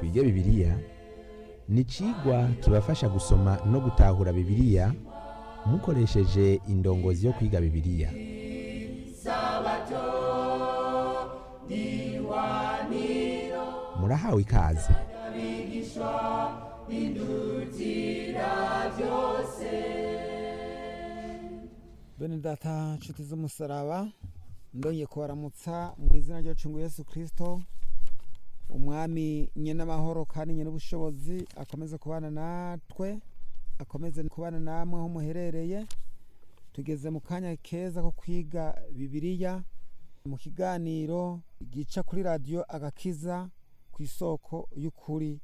twige bibiliya ni icigwa kibafasha gusoma no gutahura bibiliya mukoresheje indongozi yo kwiga bibiliya murahawe ikaze bene data nshuti z'umusaraba ndongeye kubaramutsa mu izina ryacu ngo yesu kirisito umwami nyine amahoro kandi nyine ubushobozi akomeze kubana natwe akomeze kubana namwe aho muherereye tugeze mu kanya keza ko kwiga bibiliya mu kiganiro gica kuri radiyo agakiza ku isoko y'ukuri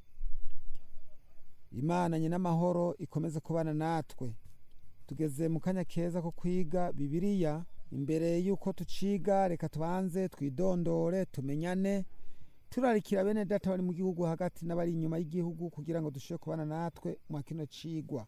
imana nyine amahoro ikomeze kubana natwe tugeze mu kanya keza ko kwiga bibiliya imbere y'uko tuciga reka tubanze twidondore tumenyane turarikira bene data bari mu gihugu hagati n'abari inyuma y'igihugu kugira ngo dushobore kubana natwe mu kino cigwa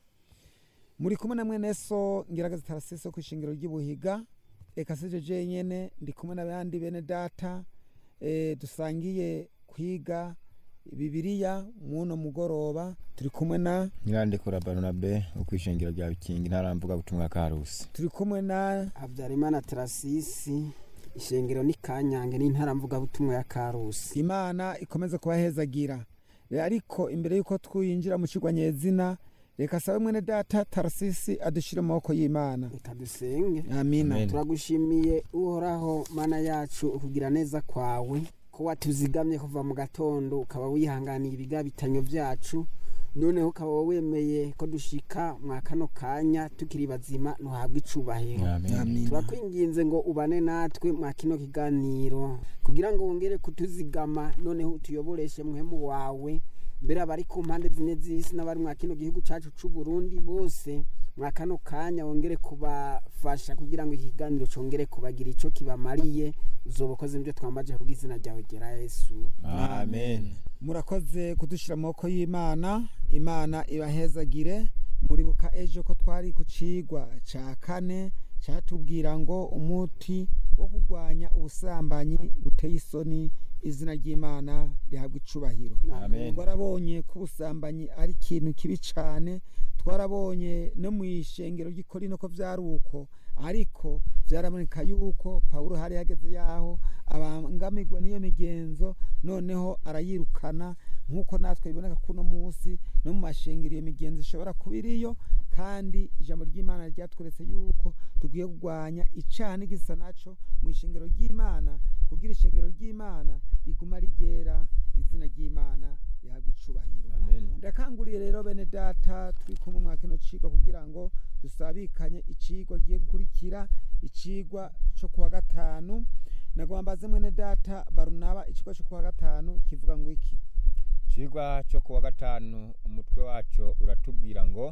muri kumwe na mwene so ngiraga zitarasise ku ishingiro ry'ibuhiga reka sije jenyene ndi kumwe n'abandi bene data eh, dusangiye kwiga bibiliya muno mugoroba turi kumwe na nyirandekura barunabe ukwishingiro rya bikingi ntaramvuga butumwa karusi turi kumwe na habyarimana tarasisi ishengero ni kanyange n'intaramvugabutumwa ya karusi imana ikomeze kubahezagira Rero ariko imbere y'uko twinjira mu kigwa nyezina reka sabe mwene data tarasisi adushire mu maboko y'imana reka dusenge amina Amen. turagushimiye uhoraho mana yacu ukugira neza kwawe ko watuzigamye kuva mu gatondo ukaba wihanganiye ibigabitanyo byacu noneho ukaba wemeye ko dushika mwa kano kanya tukiri bazima ntuhabwe icubahiro amen amina turakwinginze ngo ubane natwe mwa kino kiganiro kugira ngo wongere kutuzigama noneho utuyoboreshe muhemu wawe mbere abari ku mpande zine z'isi n'abari mwa kino gihugu cacu c'u Burundi bose mwa kano kanya wongere kubafasha kugira ngo iki kiganiro congere kubagira ico kibamariye uzoba ukoze ibyo twambaje kubw'izina ryawe gera yesu amen murakoze kudushira mu maboko y'imana imana ibahezagire muribuka ejo ko twari ku cigwa ca kane catubwira ngo umuti wo kurwanya ubusambanyi buteye isoni izina ry'imana rihabwa icubahiro amen twarabonye ko ubusambanyi ari ikintu kibi cyane twarabonye no mu ishengero ry'ikorino ko byari uko ariko byaraboneka yuko pawulo hari yageze yaho abangamirwa n'iyo migenzo noneho arayirukana nk'uko natwe biboneka kuno munsi no mu mashengero iyo migenzo ishobora kuba iriyo kandi ijambo ry'imana ryatweretse yuko dukwiye kurwanya icyaha n'igisa naco mu ishengero ry'imana kugira ishengero ry'imana riguma rigera izina ry'imana rihabwa icubahiro amen ndakanguriye rero bene data turi kumwe mwa kino cigwa kugira ngo dusabikanye icigwa giye gukurikira icigwa co kuwa gatanu nagomba mbaze mwene data barunaba icigwa co kuwa gatanu kivuga ngo iki cigwa cyo kuwa gatanu umutwe waco uratubwira ngo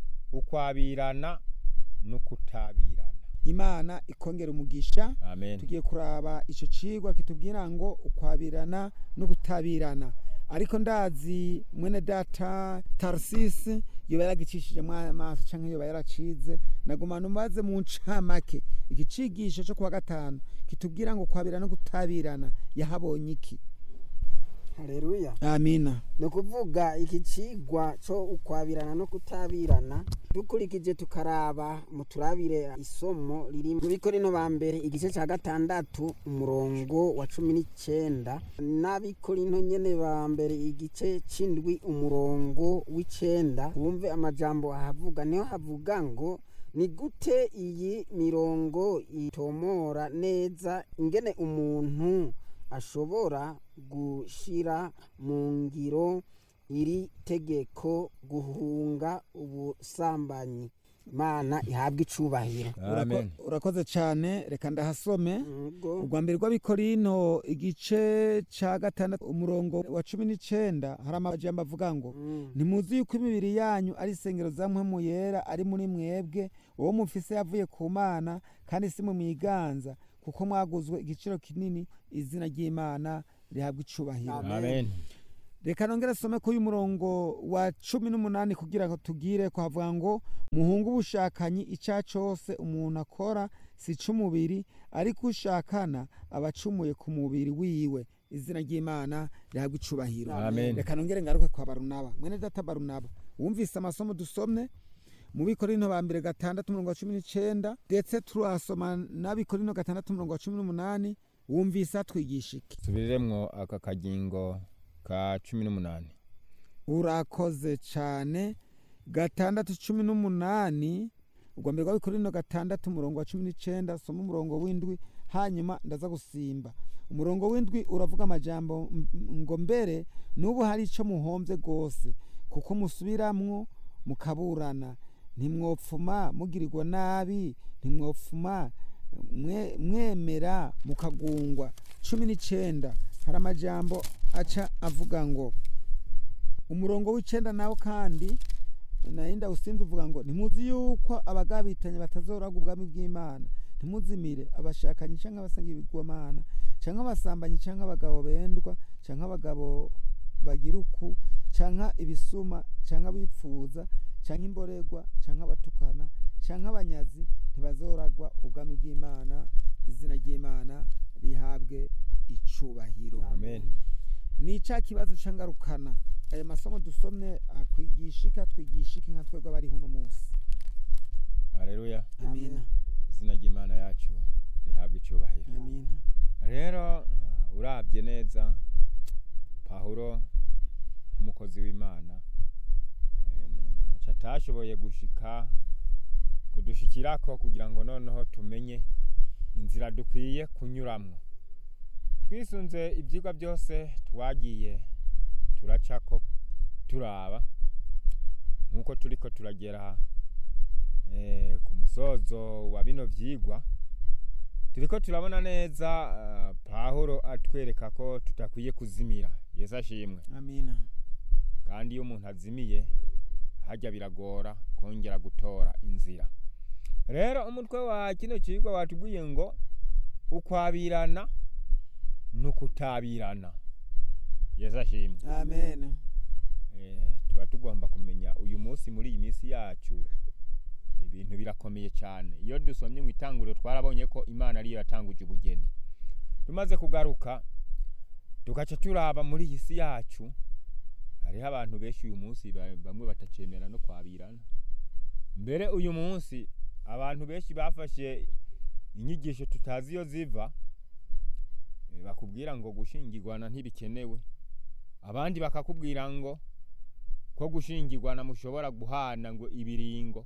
ukwabirana n'ukutabirana imana ikongera umugisha amen tugiye kuraba ico cigwa kitubwira ngo ukwabirana no gutabirana ariko ndazi mwene data tarsisi yoba yaragicishije amaso canke yoba yaracize naguma numaze mu ncamake igicigisho co kuwa gatanu kitubwira ngo kwabirana no gutabirana yahabonye iki haleluya amina ni ukuvuga iki cigwa co ukwabirana no kutabirana dukurikije tukaraba mu turabire isomo riri mu bikorino ba mbere igice ca gatandatu umurongo wa cumi n'icenda n'abikorino nyene ba mbere igice c'indwi umurongo w'icenda wumve amajambo ahavuga niho havuga ngo ni gute iyi mirongo itomora neza ingene umuntu ashobora gushira mu ngiro iri tegeko guhunga ubusambanyi imana ihabwa icubahiro amen Urako- urakoze cane reka ndahasome Yego. urwa mbere rw'abikorino igice ca gatandatu umurongo wa cumi n'icenda hari amajambo avuga ngo Mm. ntimuzi yuko imibiri yanyu ari isengero za mpwemu yera ari muri mwebwe uwo mufise yavuye ku mana kandi si mu mwiganza kuko mwaguzwe igiciro kinini izina ry'imana rihabwa icubahiro Amen. amen reka nongere some kuri uyu murongo wa cumi n'umunani kugira ngo tugire kwavuga ngo muhunge ubushakanyi icyaha cyose umuntu akora si ic'umubiri ariko ushakana aba acumuye ku mubiri wiwe izina ry'imana rihabwa icubahiro Amen. reka nongere ngaruke kwa barunaba mwene data barunaba wumvise amasomo dusomye mu bikorino ba mbere gatandatu umurongo wa cumi n'icenda ndetse turasoma n'abikorino gatandatu umurongo wa cumi n'umunani wumvise atwigisha iki tubiriremwo aka kagingo ka cumi n'umunani urakoze cyane gatandatu cumi n'umunani ubwa mbere rw'abikorino gatandatu umurongo wa cumi n'icenda soma umurongo w'indwi hanyuma ndaza gusimba umurongo w'indwi uravuga amajambo m- m- ngo mbere n'ubu hari icyo muhombye rwose kuko musubiramwo mukaburana ntimwopfuma mugirirwa nabi ntimwopfuma mwe- mwemera mukagungwa cumi n'icenda hari amajambo aca avuga ngo umurongo w'icenda nawo kandi narinda usinzi uvuga ngo ntimuzi yuko abagabitanye batazoraga ubwami bw'imana ntimuzimire abashakanyi cyangwa abasenga ibigwamana cyangwa abasambanyi cyangwa abagabo bendwa cyangwa abagabo bagira uku cyangwa ibisuma cyangwa abipfuza cyangwa imboregwa cyangwa abatukana cyangwa abanyazi ntibazoragwa ubwami bw'imana izina ry'imana rihabwe icubahiro amen ni cya kibazo cy'ingarukana aya masomo dusomye akwigisha iki atwigisha iki nka twebwe abari uno munsi haleluya amina izina ry'imana yacu rihabwa icyubahiro amina rero uh, urabye neza pawulo nk'umukozi w'imana eh, ntacyo atashoboye gushika kudushikirako kugira ngo noneho tumenye inzira dukwiye kunyuramwo twisunze ibyigwa byose twagiye turacako turaba nk'uko turiko turagera eh, ku musozo wa bino vyigwa turiko turabona neza uh, pawulo atwereka ko tutakwiye kuzimira yesu ashimwe amina kandi iyo umuntu azimiye hajya biragora kongera gutora inzira rero umutwe wa kino kigwa watubwiye ngo ukwabirana n'ukutabirana yesu ashimwe amen Eh, tuba tugomba kumenya uyu munsi muri iyi minsi yacu ibintu birakomeye cyane iyo dusomye mu itanguriro twarabonye ko imana ariyo yatanguje ubugeni tumaze kugaruka tugaca turaba muri iyi si yacu hariho abantu benshi uyu munsi ba- bamwe batacemera no kwabirana mbere uyu munsi abantu benshi bafashe inyigisho tutazi iyo ziva eh, bakubwira ngo gushingirwana ntibikenewe abandi bakakubwira ngo ko gushingirwana mushobora guhana ngo ibiringo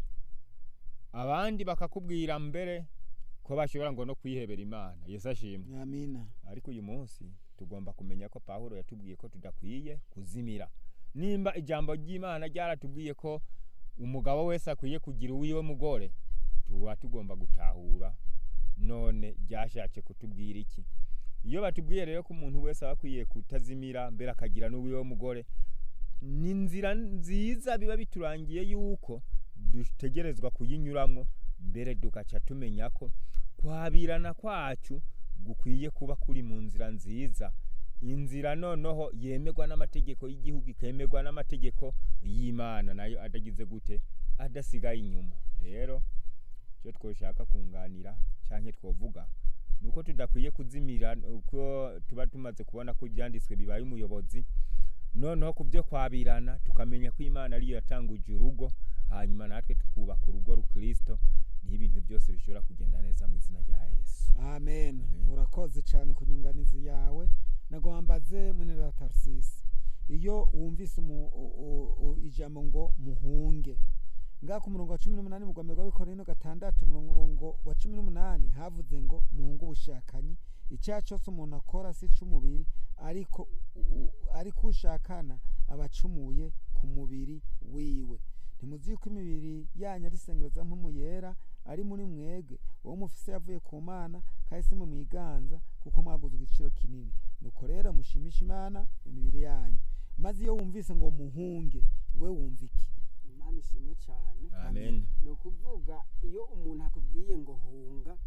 abandi bakakubwira mbere ko bashobora ngo no kwihebera imana yesu ashimwe amina ariko uyu munsi tugomba kumenya ko pawulo yatubwiye ko tudakwiye kuzimira nimba ijambo ry'imana ryaratubwiye ko umugabo wese akwiye kugira uwiwe mugore tuba tugomba gutahura none ryashatse kutubwira iki iyo batubwiye rero ko umuntu wese aba akwiye kutazimira mbere akagira n'uwiwe mugore ni inzira nziza biba biturangiye yuko dutegerezwa kuyinyuramo mbere tugaca tumenya ko kwabirana kwacu gukwiye kuba kuri mu nzira nziza inzira noneho yemerwa n'amategeko y'igihugu ikemerwa n'amategeko y'imana nayo adagize gute adasigaye inyuma rero icyo twoshaka kunganira cyangwa twovuga ni uko tudakwiye kuzimira uko tuba tumaze kubona ko ibyanditswe bibaye umuyobozi noneho ku byo kwabirana tukamenya ko imana ariyo yatanguje urugo hanyuma natwe tukubaka urugo rukristo niho ibintu byose bishobora kugenda neza mu izina rya yesu amen Amen. urakoze cyane ku nyunganizi yawe nagwambaze mwene la tarsisi iyo wumvise umu- u- u- u- ijambo ngo muhunge ngaha ku murongo wa cumi n'umunani mu rwanda rw'abikorino gatandatu umurongo wa cumi n'umunani havuze ngo muhunge ubushakanyi icyaha cyose umuntu akora si icy'umubiri ariko u- ariko ushakana aba acumuye ku mubiri wiwe ntimuzi yuko imibiri yanyu ari isengero za mpemu yera ari muri mwebwe uwo mufise yavuye ku mana kandi si mwe mwiganza kuko mwaguze igiciro kinini nuko rero mushimishe imana imibiri yanyu maze iyo wumvise ngo muhunge we wumva iki imana ishimwe cyane amen ni ukuvuga iyo umuntu akubwiye ngo hunga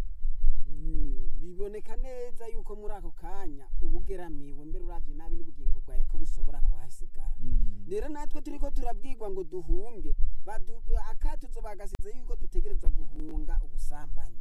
mm, biboneka neza yuko muri ako kanya uba ugeramiwe mbere uravye nabi n'ubugingo bwawe ko bushobora kuhasigara rero natwe turiko turabwirwa ngo duhunge badu- akatuzo bagasize yuko dutegerezwa guhunga ubusambanyi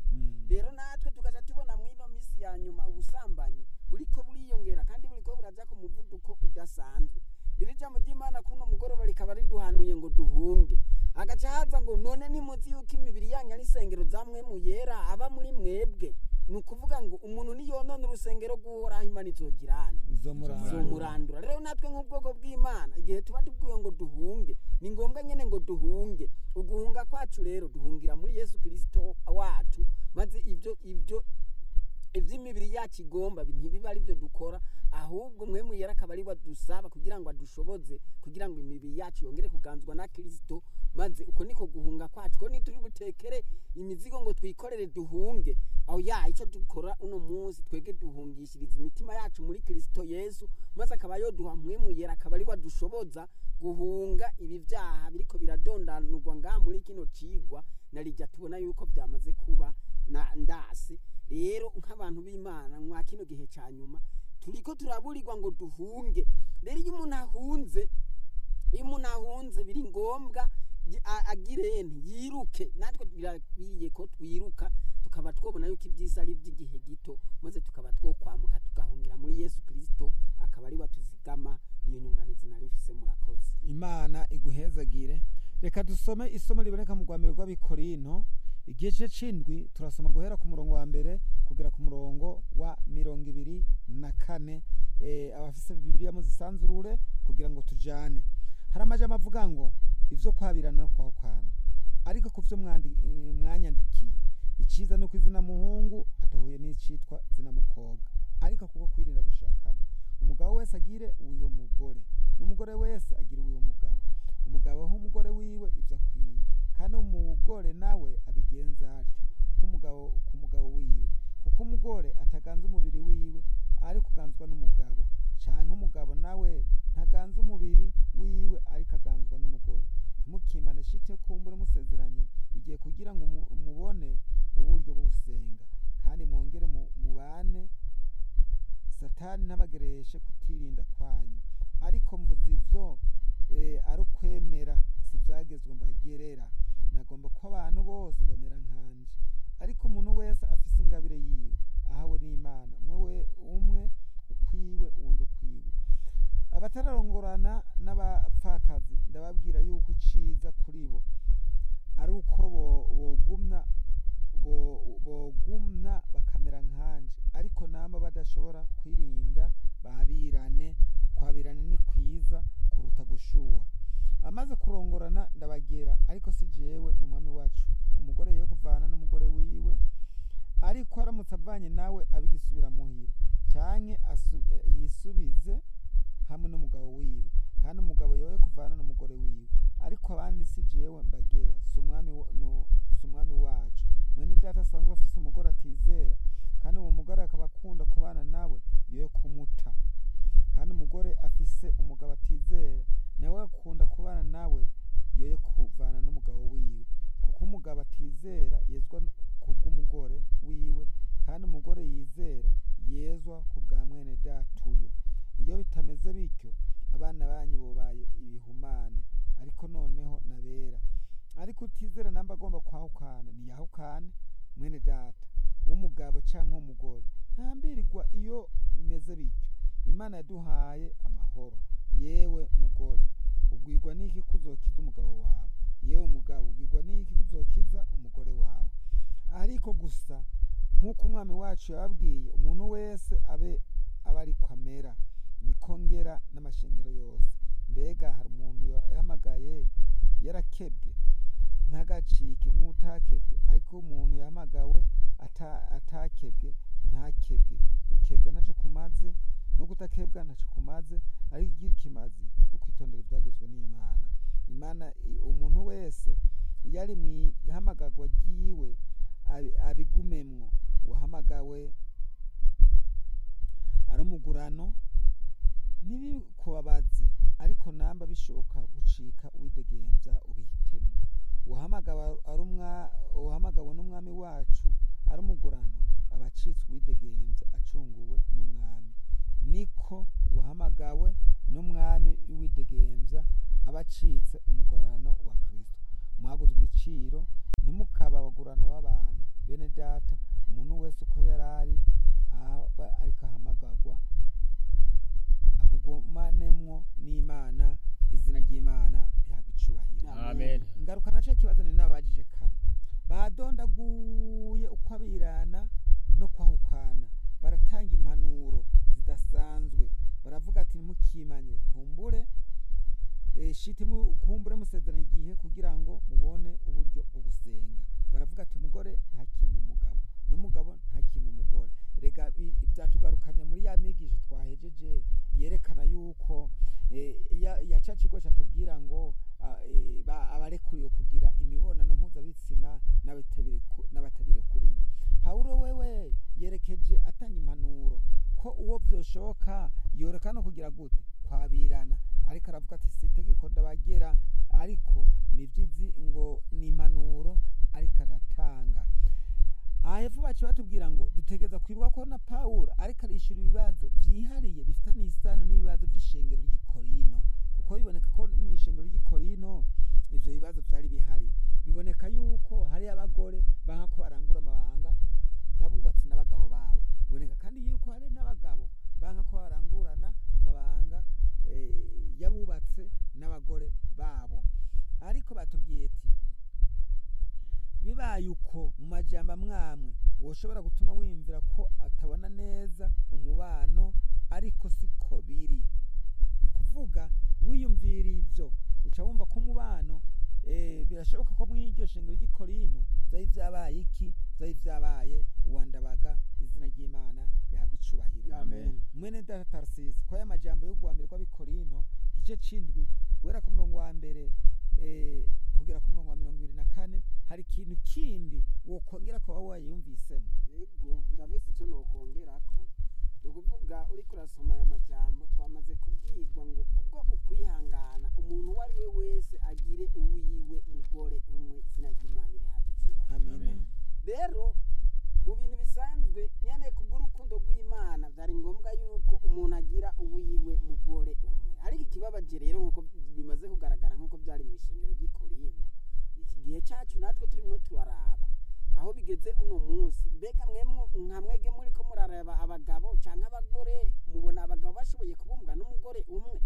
rero natwe tukaja tubona mw'ino misi ya nyuma ubusambanyi buriko buriyongera kandi buriko buraja ku muvuduko udasanzwe rero ijambo ry'imana kuno mugoroba rikaba riduhanuye ngo duhunge agaca haza ngo none nimuzi yuko imibiri yanyu ari isengero za mwemu yera aba muri mwebwe ni ukuvuga ngo umuntu niyonona urusengero rw'uhoraho imana izogirane izo muranga zomurandura rero natwe nk'ubwoko bw'imana igihe tuba tubwiwe ngo duhunge ni ngombwa nyene ngo duhunge uguhunga kwacu rero duhungira muri yesu kirisito wacu maze ibyo ibyo ivy'imibiri yacu igomba ntibiba ari byo dukora ahubwo mwemu yera akaba ari dusaba kugira ngo adushoboze kugira ngo imibiri yacu yongere kuganzwa na kirisito maze uko niko guhunga kwacu ko nituri butekere imizigo ngo twikorere duhunge aho ya icyo dukora uno munsi twege duhungishiriza imitima yacu muri kirisito yesu maze akaba yoduha mwemu yera akaba ari dushoboza guhunga ibi byaha biriko biradondanurwa ngaha muri kino cigwa na rijya tubona yuko byamaze kuba na ndasi rero nk'abantu b'imana mwa kino gihe cya nyuma turiko turaburirwa ngo duhunge rero iyo umuntu ahunze iyo umuntu ahunze biri ngombwa yi- a- agirene yiruke natwe birabiye ko twiruka tukaba twobona yuko ibyiza ari iby'igihe gito maze tukaba twokwamuka tugahungira muri yesu kirisito akaba ari watuzigama niyo nyunganizi nari mfise murakoze imana iguhezagire reka dusome isomo riboneka mu rwambere rw'abikorino igice c'indwi turasoma guhera ku murongo wa mbere kugera ku murongo wa mirongo ibiri na kane eh, abafise bibiliya muzisanzurure kugira ngo tujane hari amajambo avuga ngo ivyo kwabirana no kwahukana ariko ku vyo mwandi- eh, mwanyandikiye iciza nuko izina muhungu atahuye n'icitwa zina mukobwa ariko kuko kwirinda gushakana umugabo wese agire uwiwe mugore n'umugore wese agira uwiwe mugabo umugabo aho umugore wiwe ivyo akwiye kandi umugore nawe abigenza atyo kuko umugabo ku mugabo wiwe kuko umugore ataganza umubiri wiwe ariko uganzwa n'umugabo canke umugabo nawe ntaganza umubiri wiwe ariko aganzwa n'umugore ntimukimane shite kumbura musezeranye igihe kugira ngo umu- mubone uburyo bwo gusenga kandi mwongere mu- mubane satani ntabagereshe kutirinda kwanyu ariko mvuze ivyo eh, ari ukwemera si vyagezwe mbagerera nagomba ko abantu bose bamera nkanje ariko umuntu wese afise ingabire yiwe ahawe n'imana umwe we umwe ukwiwe uwundi ukwiwe abatararongorana n'abapfakazi ndababwira yuko iciza kuri bo ari uko bo- bogumna bo- bogumna bakamera nkanje ariko namba badashobora kwirinda babirane kwabirana ni kwiza kuruta gushuha amaze kurongorana ndabagera ariko si jewe n'umwami wacu umugore yo kuvana n'umugore wiwe ariko aramutse avanye nawe abigisubira muhira canke asu- eh, yisubize hamwe n'umugabo wiwe kandi umugabo yoye kuvana n'umugore wiwe ariko abandi si jewe mbagera si umwami wa- no- si umwami wacu mwene data asanzwe afise umugore atizera kandi uwo mugore akaba akunda kubana nawe yoye kumuta kandi umugore afise umugabo atizera nawe akunda kubana nawe yoye kuvana n'umugabo wiwe kuko umugabo atizera yezwa kubw'umugore wiwe kandi umugore yizera yezwa ku bwa mwene datuyo iyo bitameze bityo abana banyu bobaye ibihumane ariko noneho nabera ariko utizera namba agomba kwahukana niyahukane mwene data w'umugabo canke w'umugore ntambirirwa iyo bimeze bityo imana yaduhaye amahoro yewe mugore ugwirwa n'iki kuzokiza umugabo wawe yewe mugabo ugirwa n'iki kuzokiza umugore wawe ariko gusa nk'uko umwami wacu yababwiye umuntu wese abe aba ariko amera niko ngera n'amashengero yose mbega hari umuntu yahamagaye yarakebwe ntagacike nk'utakebwe ariko umuntu yahamagawe ata- atakebwe ntakebwe gukebwa ntacyo kumaze no kutakebwa ntacyo kumaze ariko igira ikimazi ni ukwitondera ibyagezwe n'imana imana i- umuntu wese iyo ari mu ihamagarwa ryiwe abi- abigumemwo uwahamagawe ari umugurano ntibikubabaze ariko namba bishoboka gucika uwidegemvya ubihitemo uwahamagawe ari umwa- uwahamagawe n'umwami wacu ari umugurano aba acitse uwidegemvya acunguwe n'umwami niko uwahamagawe n'umwami w'iwidegemvya aba acitse umugurano wa kristo mwaguzwe igiciro ntimukaba abagurano b'abantu bene data umuntu wese uko yari ari aba ariko ahamagarwa akugumanemwo n'imana izina ry'imana rihabwa icubahiro amen ngaruka naco kibazo ni nabajije kare badondaguye uko abirana no kwahukana baratanga impanuro zidasanzwe baravuga ati ntimukimanye kumbure eh, shiti mu- kumbure musezerana igihe kugira ngo mubone uburyo bwo gusenga baravuga ati umugore ntakima umugabo n'umugabo ntakima umugore rega bi- byatugarukanye muri ya migisho twahejeje yerekana yuko eh, ya, ya ca kigo catubwira ngo ah, eh, ba- abarekuriwe kugira imibonano mpuzabitsina n'abatabireku- n'abatabirekuriwe pawulo wewe yerekeje atanga impanuro ko uwo vyoshoka yoreka no kugira gute kwabirana ariko aravuga ati si itegeko ndabagera ariko nivyizi ngo ni impanuro ariko aratanga aha hepfo baciye batubwira ngo dutegereza kwibuka ko na pawulo ariko arishura ibibazo vyihariye bifitanye isano n'ibibazo vy'ishengero ry'i korino kuko biboneka ko mu ishengero ry'i korino ivyo bibazo vyari bihari biboneka yuko hari abagore banka ko barangura amabanga y'abubatsi n'abagabo babo biboneka kandi yuko hari n'abagabo banka ko barangurana amabanga eh, y'abubatse n'abagore babo ariko batubwiye ati bibaye uko mu majambo amwamwe woshobora gutuma wiyumvira ko atabona neza umubano ariko siko biri ni ukuvuga wiyumvira ivyo uca wumva ko umubano eh, birashoboka ko mw'iryo shengero ry'i korinto vyari vyabaye iki vyari vyabaye uwandabaga izina ry'imana rihabwa icubahiro amen mwene data tarsisi ko aya majambo yo guwa mbere kw'abikorinto igice c'indwi guhera ku murongo wa mbere eh, kugera ku murongo wa mirongo ibiri na kane hari ikintu kindi wokongera kuba wayumvisemo yego ndabise icyo nokongerako ni ukuvuga uriko urasoma aya majambo twamaze kubwirwa ngo kubwo ukwihangana umuntu uwo ari we wese agire uwiwe mugore umwe izina ry'imana rihabwa icubahiro amen rero mu bintu bisanzwe nyene kubw'urukundo rw'imana vyari ngombwa yuko umuntu agira uwiwe mugore umwe ariko ikibabaje rero nk'uko bimaze kugaragara nk'uko vyari mu ishengero ry'i korinto iki gihe cacu natwe turimwo turaraba aho bigeze uno munsi mbega mwemwe nka mwege muriko muraraba abagabo canke abagore mubona abagabo bashoboye kubumbwa n'umugore umwe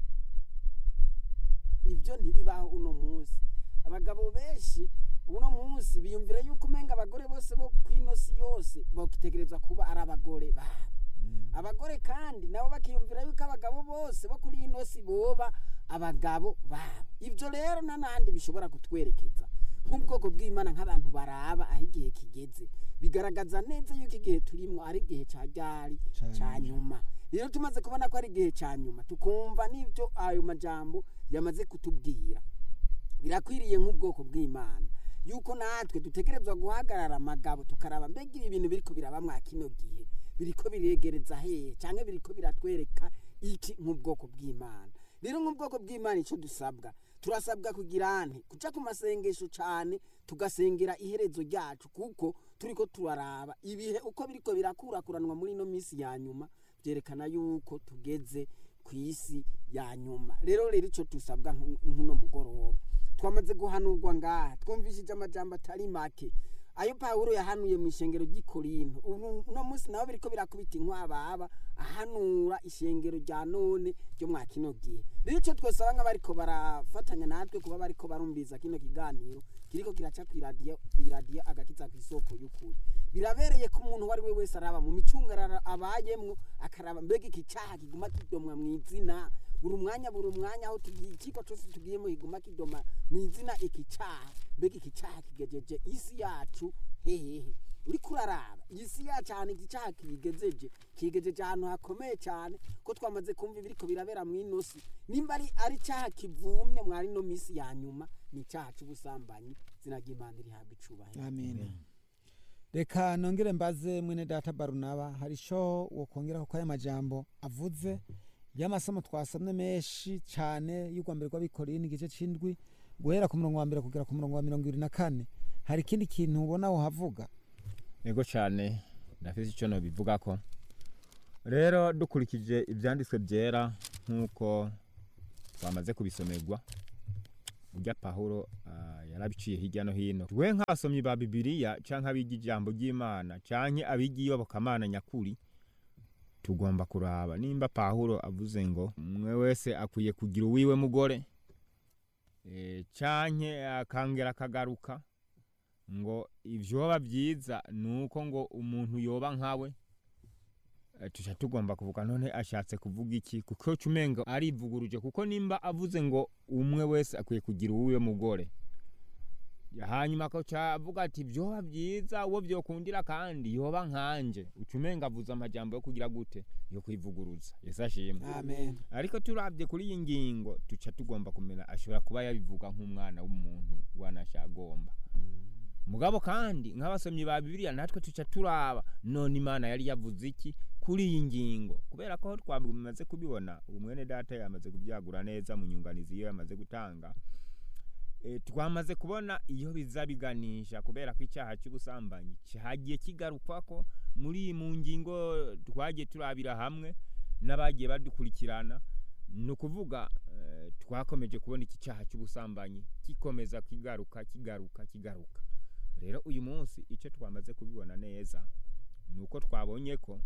ivyo ntibibaho uno munsi abagabo benshi uno munsi biyumvira yuko umenga abagore bose bo kw'ino si yose bakitegerezwa kuba ari abagore babo abagore kandi nabo bakiyumvira yuko abagabo bose bo kuri ino si boba abagabo babo ibyo rero nanandi bishobora kutwerekeza nk'ubwoko bw'imana nk'abantu baraba aho igihe kigeze bigaragaza neza yuko igihe turimo ari igihe ca ryari Ca ca nyuma rero tumaze kubona ko ari igihe ca nyuma tukumva n'ibyo ayo majambo yamaze kutubwira birakwiriye nk'ubwoko bw'imana yuko natwe dutegerezwa guhagarara amagabo tukaraba mbega ibi bintu biriko biraba mwa kino gihe biriko biregereza hehe canke biriko biratwereka iki nk'ubwoko bw'imana rero nk'ubwoko bw'imana ico dusabwa turasabwa kugira nte kuca ku masengesho cane tugasengera iherezo ryacu kuko turiko turaraba ibihe uko biriko birakurakuranwa muri ino minsi ya nyuma vyerekana yuko tugeze ku isi ya nyuma rero rero ico dusabwa nku- nk'uno mugoroba twamaze guhanurwa ngaha twumvishije amajambo atari make ayo pawulo yahanuye mu ishengero ry'i korinto ubu uno munsi nabo biriko birakubita inkwababa ahanura ishengero rya none ryo mwa kino gihe rero ico twosaba nk'abariko barafatanya natwe kuba bariko barumviriza kino kiganiro kiriko kiraca kw'iradiyo kw'iradiyo agakiza kw'isoko y'ukuri birabereye ko umuntu uwo ari we wese araba mu micungararo abayemwo akaraba mbega iki caha kiguma kidomwa mw'izina buri umwanya buri umwanya aho tugiye ikigo cyose tugiyemo kiguma kidoma mu izina iki caha mbega iki caha kigejeje isi yacu hehehe uriko uraraba iyi si yacu ahantu iki caha kigejeje kigejeje ahantu hakomeye cyane ko twamaze kumva ibiriko birabera mu ino si nimba ari ari caha kivumye mwari no misi ya nyuma ni icaha c'ubusambanyi izina ry'imana rihabwa icubahiro amen reka nongere mbaze mwene data barunaba hari ico wokongera kuko aya majambo avuze y'amasomo twasomye menshi cane y'urwa mbere rw'abikorine igice c'indwi guhera ku murongo wa mbere kugera ku murongo wa mirongo ibiri na kane hari ikindi kintu ubona wohavuga ego cyane ndafise icyo nobivugako rero dukurikije ibyanditswe byera nk'uko twamaze kubisomerwa burya pahuro ah, yarabiciye hirya no hino twe nk'abasomyi ba bibiliya canke abiga ijambo ry'imana canke abiga iyobokamana nyakuri tugomba kuraba nimba pawulo avuze ngo umwe wese akwiye kugira uwiwe mugore e, canke akangera akagaruka ngo ivyoba vyiza nuko ngo umuntu yoba nkawe Eh, tuca tugomba kuvuga none ashatse kuvuga iki kuko cumenga arivuguruje kuko nimba avuze ngo umwe wese akwiye kugira uwiwe mugore hanyuma akaca avuga ati vyoba vyiza uwo vyokundira kandi yoba nkanje ucumenga avuze amajambo yo kugira gute yo kwivuguruza yesu ashimwe amen ariko turavye kuri iyi ngingo tuca tugomba kumenya ashobora kuba yabivuga nk'umwana w'umuntu wanashagomba mugabo kandi nk'abasomyi ba bibiliya natwe tuca turaba none imana yari yavuze iki kuri iyi ngingo kubera ko twamaze kubibona ubu mwene data yamaze kubyagura neza mu nyunganizi iyo yamaze gutanga e, twamaze kubona iyo biza biganisha kubera ko icyaha cy'ubusambanyi cyagiye kigarukwako muri mu ngingo twagiye turabira hamwe n'abagiye badukurikirana ni ukuvuga eh, twakomeje kubona iki cyaha cy'ubusambanyi gikomeza kigaruka kigaruka kigaruka rero uyu munsi icyo twamaze kubibona neza ni uko twabonye ko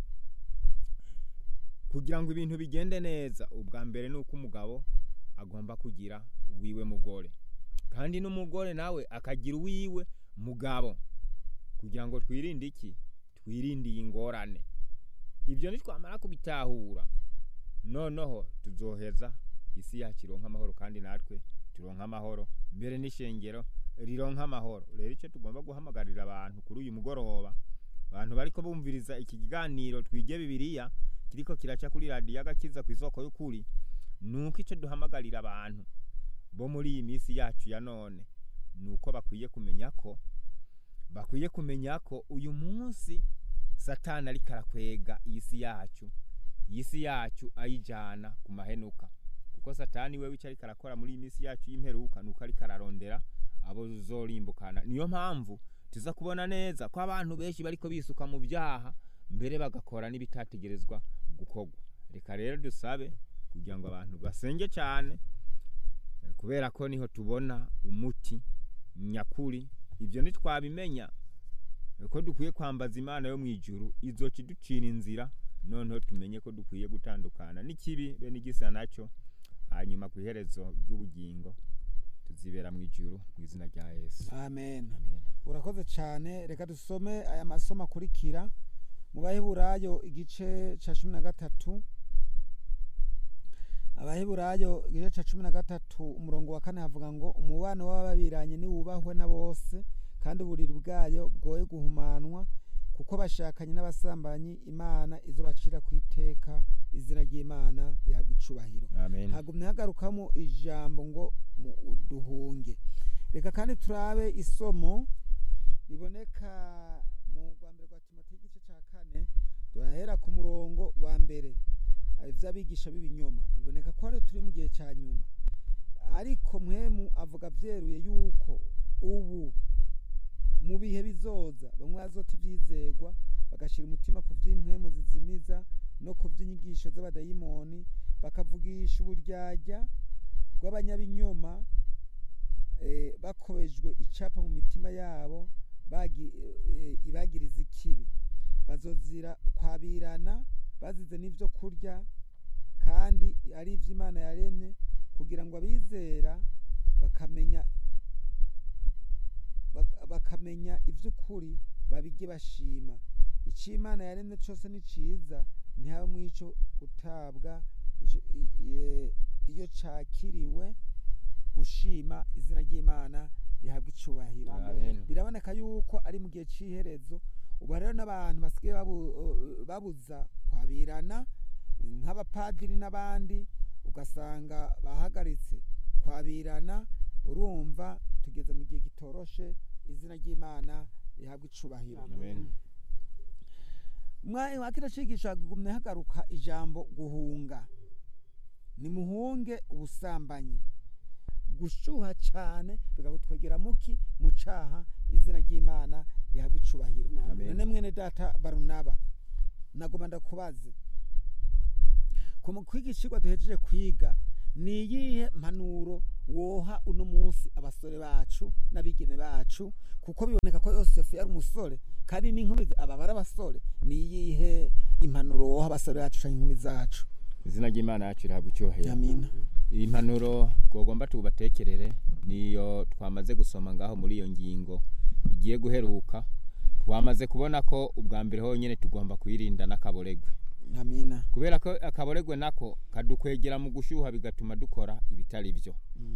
kugira ngo ibintu bigende neza ubwa mbere ni uko umugabo agomba kugira uwiwe mugore kandi n'umugore nawe akagira uwiwe mugabo kugira ngo twirinde iki twirinde iyi ngorane ibyo nitwamara kubitahura noneho tuzoheza isi yacu ironka amahoro kandi natwe turonka amahoro mbere n'ishengero rironka amahoro rero icyo tugomba guhamagarira abantu kuri uyu mugoroba abantu bariko bumviriza iki kiganiro twige bibiliya kiriko kiraca kuri radiyo agakiza ku isoko y'ukuri nuko icyo duhamagarira abantu bo muri iyi minsi yacu ya none nuko bakwiye kumenya ko bakwiye kumenya ko uyu munsi satani ariko arakwega iyi si yacu iyi si yacu ayijyana ku mahenuka kuko satani we wica ariko arakora muri iyi minsi yacu y'imperuka nuko ariko ararondera abo zorimbukana niyo mpamvu tuza kubona neza ko abantu benshi bariko bisuka mu byaha mbere bagakora n'ibitategerezwa gukorwa reka rero dusabe kugira ngo abantu basenge cyane eh, kubera ko niho tubona umuti nyakuri ibyo ntitwabimenya eh, ko dukwiye kwambaza imana yo mu ijuru izoca iducira inzira noneho tumenye ko dukwiye gutandukana n'ikibi be n'igisa nacyo hanyuma ku iherezo ry'ubugingo tuzibera mu ijuru mu izina rya yesu amen amen urakoze cyane reka dusome aya masomo akurikira mu baheburayo igice cya cumi na gatatu abaheburayo igice cya cumi na gatatu umurongo wa kane havuga ngo umubano w'ababiranye niwubahwe na bose kandi uburiri bwayo bwoye guhumanwa kuko bashakanye n'abasambanyi imana izo bacira ku iteka izina ry'imana rihabwa icubahiro amen hagumye hagarukamo ijambo ngo mu- duhunge reka kandi turabe isomo riboneka mu rwa mbere rwa timoteyo igice cya kane turahera ku murongo wa mbere ivy'abigisha b'ibinyoma biboneka ko ari turi mu gihe cya nyuma ariko mwemu avuga vyeruye yuko ubu mu bihe bizoza bamwe bazota ivyizegwa bagashira umutima ku vy'impwemu zizimiza no ku vy'inyigisho z'abadayimoni bakavugisha uburyarya bw'abanyabinyoma eh, bakobejwe icapa mu mitima yabo bagi- eh, ibagiriza ikibi bazozira kwabirana bazize n'ivyo kurya kandi ari ivy'imana yaremye kugira ngo abizera bakamenya bak- bakamenya ivy'ukuri babige bashima ico imana yaremye cose ni ciza ntihabe mw'ico gutabwa ico- i- i- iyo cakiriwe ushima izina ry'imana rihabwa icubahiro Amen. biraboneka yuko ari mu gihe c'iherezo ubu rero n'abantu basigaye babu- babuza kwabirana nk'abapadiri n'abandi ugasanga bahagaritse kwabirana urumva tugeze mu gihe gitoroshe izina ry'imana rihabwa icubahiro Amen. mwa kino cigisho hagumye hagaruka ijambo guhunga nimuhunge ubusambanyi gushuha cyane bikagutwegera muki mu caha izina ry'imana rihabwa icubahiro Amen. none mwene data barunaba nagoma ndakubaze ku mu kwiga icigwa duhejeje kwiga ni iyihe mpanuro woha uno munsi abasore bacu n'abigeme bacu kuko biboneka ko yosefu yari umusore kandi n'inkumi aba bari abasore ni iyihe impanuro woha abasore bacu cyangwa inkumi zacu izina ry'imana yacu rihabwa icyubahiro amina iyi mpanuro twagomba tubatekerere niyo twamaze gusoma ngaho muri iyo ngingo igiye guheruka twamaze kubona ko ubwa mbere honyine tugomba kuyirinda n'akaboregwe amina kubera ko akaboregwe nako kadukwegera mu gushyuha bigatuma dukora ibitari byo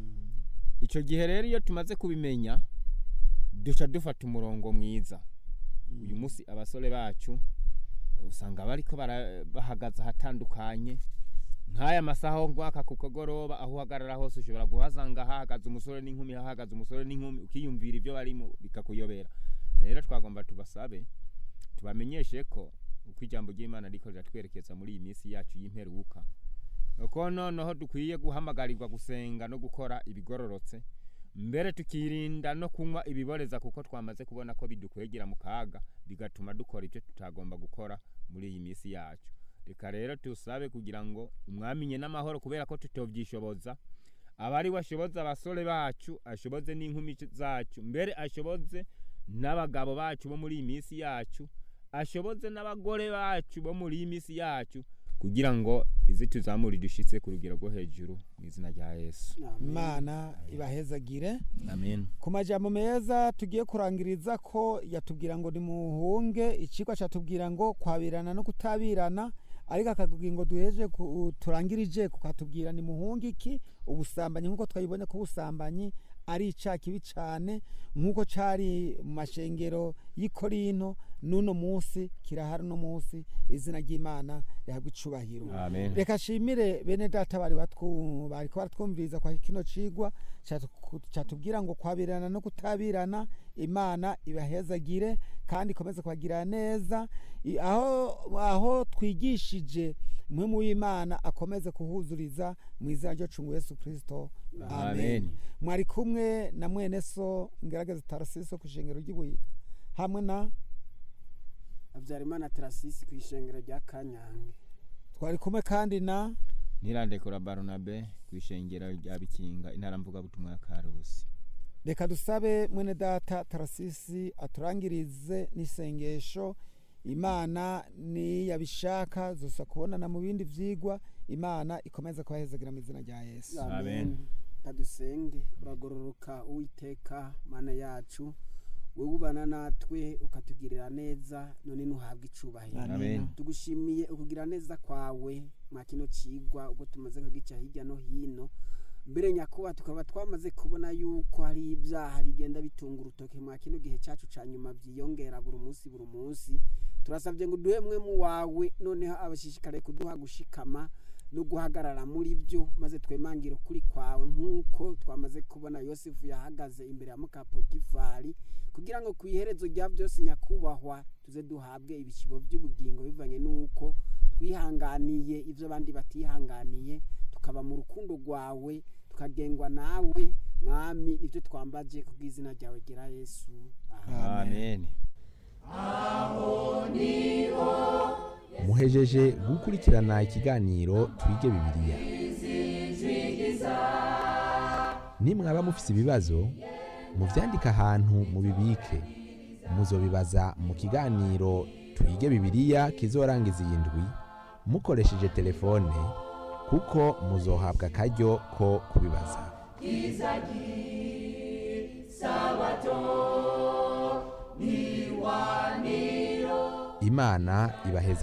icyo gihe rero iyo tumaze kubimenya duca dufata umurongo mwiza uyu munsi abasore bacu usanga bariko bara- bahagaze ahatandukanye nk'aya masaha ngwaka ku kagoroba aho uhagarara hose ushobora guhasanga hahagaze umusore n'inkumi hahagaze umusore n'inkumi ukiyumvira ibyo barimo bikakuyobera rero twagomba tubasabe tubamenyeshe ko uko ijambo ry'imana riko riratwerekeza muri iyi minsi yacu y'imperuka ko noneho dukwiye guhamagarirwa gusenga no gukora ibigororotse mbere tukirinda no kunywa ibiboreza kuko twamaze kubona ko bidukwegera mu kaga bigatuma dukora ibyo tutagomba gukora muri iyi minsi yacu reka rero tusabe kugira ngo umwamenye n'amahoro kubera ko tutobyishoboza aba ari we ashoboza abasore bacu ashoboze n'inkumi zacu mbere ashoboze n'abagabo bacu bo muri iyi minsi yacu ashoboze n'abagore bacu bo muri iyi minsi yacu kugira ngo izi tuzamure dushitse ku rugero rwo hejuru mu izina rya yesu imana ibahezagire amen ku majambo meza tugiye kurangiriza ko yatubwira ngo nimuhunge icigwa catubwira ngo kwabirana no kutabirana ariko akakubwira ngo duheje ku- turangirije kukatubwira nimuhunge iki ubusambanyi nk'uko twabibonye ko ubusambanyi ari icaha kibi cane nk'uko cari mu mashengero y'i korinto n'uno munsi kirahari uno munsi izina ry'imana rihabwa icubahiro amen reka shimire bene data bari batwu- bariko baratwumviriza kwa kino cigwa catu- catubwira ngo kwabirana no kutabirana imana ibahezagire kandi ikomeze kubagirira neza I- aho aho twigishije umwe w'imana akomeze kuhuzuriza mu izina ryo cungu yesu kristo amen amen mwari kumwe na mwene so ngerageza tarasiso ku ishengero ry'ibuye hamwe na habyarimana tarasisi ku ishengero rya kanyange twari kumwe kandi na ntirandekura baronabe ku ishengero rya bikinga intara mvugabutumwa ya karusi reka dusabe mwene data tarasisi aturangirize n'isengesho imana niyabishaka zosa kubonana mu bindi vyigwa imana ikomeze kubahezagira mu izina rya yesu Amen. kadusenge uragororoka uwiteka mana yacu wowe ubana natwe ukatugirira neza none ntuhabwe icubahiro Amen. tugushimiye ukugira neza kwawe mwa kino cigwa ubwo tumaze kugica hirya no hino mbere nyakuba tukaba twamaze kubona yuko hari ibyaha bigenda bitunga urutoke mwa kino gihe cyacu ca nyuma byiyongera buri munsi buri munsi turasabye ngo duhe mwe mu wawe noneho abashishikariye kuduha gushikama no guhagarara muri byo maze twemangire ukuri kwawe nk'uko twamaze kubona yosefu yahagaze imbere ya mukapotifari kugira ngo ku iherezo rya byose nyakubahwa tuze duhabwe ibishibo by'ubugingo bivanye n'uko twihanganiye ibyo abandi batihanganiye tukaba mu rukundo rwawe tukagengwa nawe mwami nibyo twambaje ku bw'izina ryawe gera yesu amen muhejeje gukurikirana ikiganiro twige bibiliya nimwaba mufise ibibazo muvyandike ahantu mubibike muzobibaza mu kiganiro twige bibiliya kizorangiza iyi ndwi mukoresheje telefone kuko muzohabwa akaryo ko kubibaza imana ibaheza